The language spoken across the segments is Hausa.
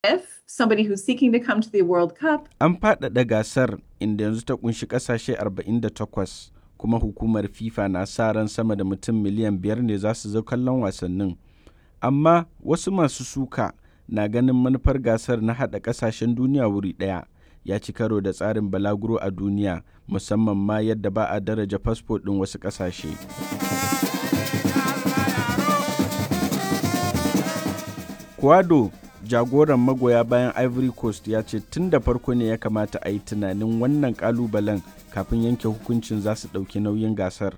If somebody who's seeking to come to the World Cup An faɗaɗa gasar inda yanzu ta kunshi ƙasashe 48 kuma hukumar FIFA na sa ran sama da mutum miliyan biyar ne za su zo kallon wasannin. Amma wasu masu suka na ganin manufar gasar na haɗa ƙasashen duniya wuri ɗaya ya ci karo da tsarin balaguro a duniya musamman ma yadda ba a daraja fasfo ɗin wasu ƙasashe. Kwado jagoran magoya bayan Ivory Coast ya ce tun da farko ne ya kamata a yi tunanin wannan kalubalen kafin yanke hukuncin za su ɗauki nauyin gasar.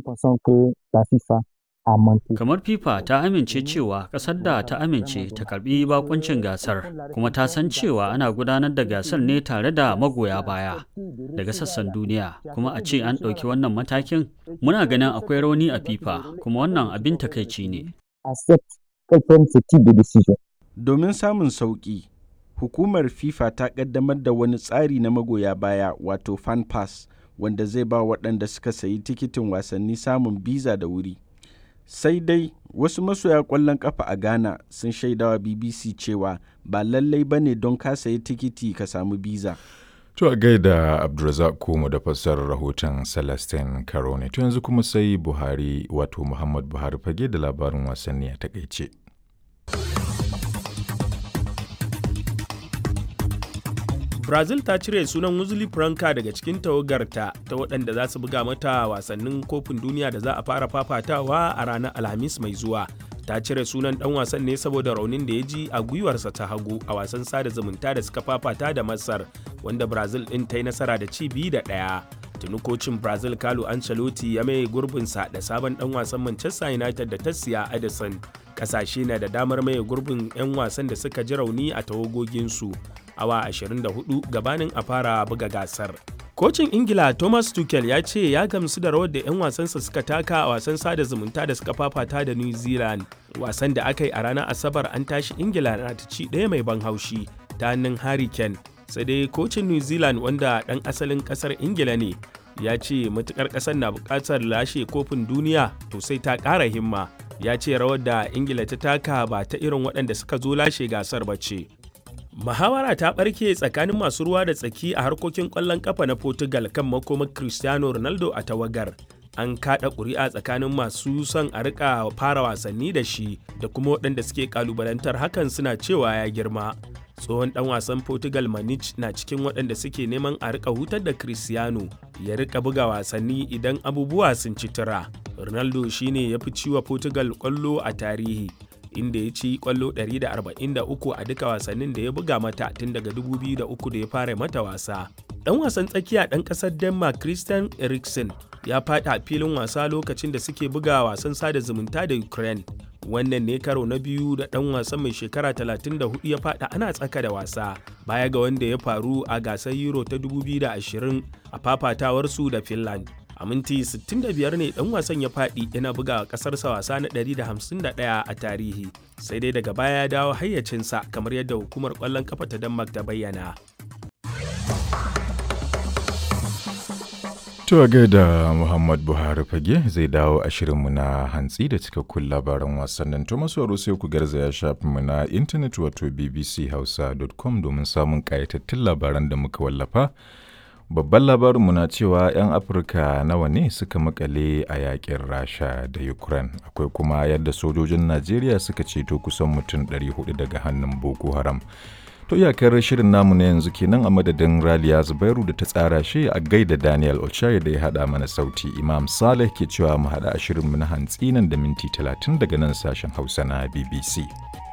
Kamar FIFA ta amince cewa ƙasar da ta amince ta karbi bakuncin gasar kuma ta san cewa ana gudanar da gasar ne tare da magoya baya daga sassan duniya kuma a ce an ɗauki wannan matakin muna ganin akwai rauni a FIFA kuma wannan abin takaici ne. Domin samun sauƙi, hukumar FIFA ta ƙaddamar da wani tsari na magoya baya wato fan pass wanda zai ba waɗanda suka sayi tikitin wasanni samun biza da wuri. Sai dai wasu masoya ƙwallon ƙafa a Ghana sun shaidawa BBC cewa ba lallai ba ne don ka sayi tikiti ka samu biza. To a gaida Abdulrazak Kumu da fassarar rahoton Celestine Karone. To yanzu kuma sai Buhari wato Muhammad Buhari fage da labarin wasanni a takaice. brazil ta cire sunan wuzuli franca daga cikin tawagarta ta waɗanda za su buga mata wasannin kofin duniya da za a fara fafatawa a ranar alhamis mai zuwa ta cire sunan ɗan wasan ne saboda raunin da ya ji a gwiwarsa ta hagu a wasan sada zumunta da suka fafata da masar wanda brazil ɗin ta yi nasara da ci biyu da ɗaya tuni kocin brazil carlo ancelotti ya mai gurbinsa da sabon ɗan wasan manchester united da ta siya edison ƙasashe na da damar maye gurbin 'yan wasan da suka ji rauni a tawagoginsu awa 24 gabanin a fara buga gasar. Kocin Ingila Thomas Tuchel ya ce ya gamsu da rawar da 'yan wasansa suka taka a wasan sada zumunta da suka fafata da New Zealand. Wasan da aka yi a ranar Asabar an tashi Ingila na ta ci ɗaya mai ban haushi ta hannun Harry Kane. Sai dai kocin New Zealand wanda ɗan asalin ƙasar Ingila ne ya ce matukar ƙasar na buƙatar lashe kofin duniya to sai ta ƙara himma. Ya ce rawar da Ingila ta taka ba ta irin waɗanda suka zo lashe gasar ba ce. Muhawara ta ɓarke tsakanin masu ruwa da tsaki a harkokin ƙwallon ƙafa na Portugal kan makomar Cristiano Ronaldo a tawagar. An kaɗa ƙuri'a tsakanin masu son a rika fara wasanni da shi da kuma waɗanda suke ƙalubalantar hakan suna cewa ya girma. Tsohon ɗan wasan Portugal Manich na cikin waɗanda suke neman a rika hutar da Cristiano ya rika buga wasanni idan abubuwa sun ci tura. Ronaldo shine ya fi ciwa Portugal ƙwallo a tarihi. inda ya ci kwallo 143 a duka wasannin da ya buga mata tun daga 2003 da ya fara mata wasa. Dan wasan tsakiya dan kasar Denmark Christian Eriksen ya fada a filin wasa lokacin da suke buga wasan sada zumunta da Ukraine. Wannan ne karo na biyu da dan wasan mai shekara 34 ya fada ana tsaka da wasa baya ga wanda ya faru a gasar Euro ta 2020 a fafatawarsu da Finland. a minti 65 ne dan wasan ya faɗi yana buga ƙasarsa wasa na 151 a tarihi sai dai daga baya ya dawo hayyacinsa kamar yadda hukumar ƙwallon kafa ta denmark ta bayyana To a gaida Muhammad Buhari fage zai dawo a shirinmu na hantsi da cikakkun labaran wasannin to masu sai ku garzaya shafinmu na intanet wato bbchausa.com domin samun ƙayatattun labaran da muka wallafa. Babban labarinmu na cewa 'yan Afirka nawa ne suka makale a yakin Rasha da Ukraine. Akwai kuma yadda sojojin Najeriya suka ceto kusan mutum 400 daga hannun Boko Haram. To iyakar shirin namu na yanzu kenan a madadin Raliya Zubairu da ta tsara shi a gaida Daniel Ochai da ya haɗa mana sauti. Imam Saleh ke cewa mu haɗa a shirinmu na hantsi nan da minti 30 daga nan sashen Hausa na BBC.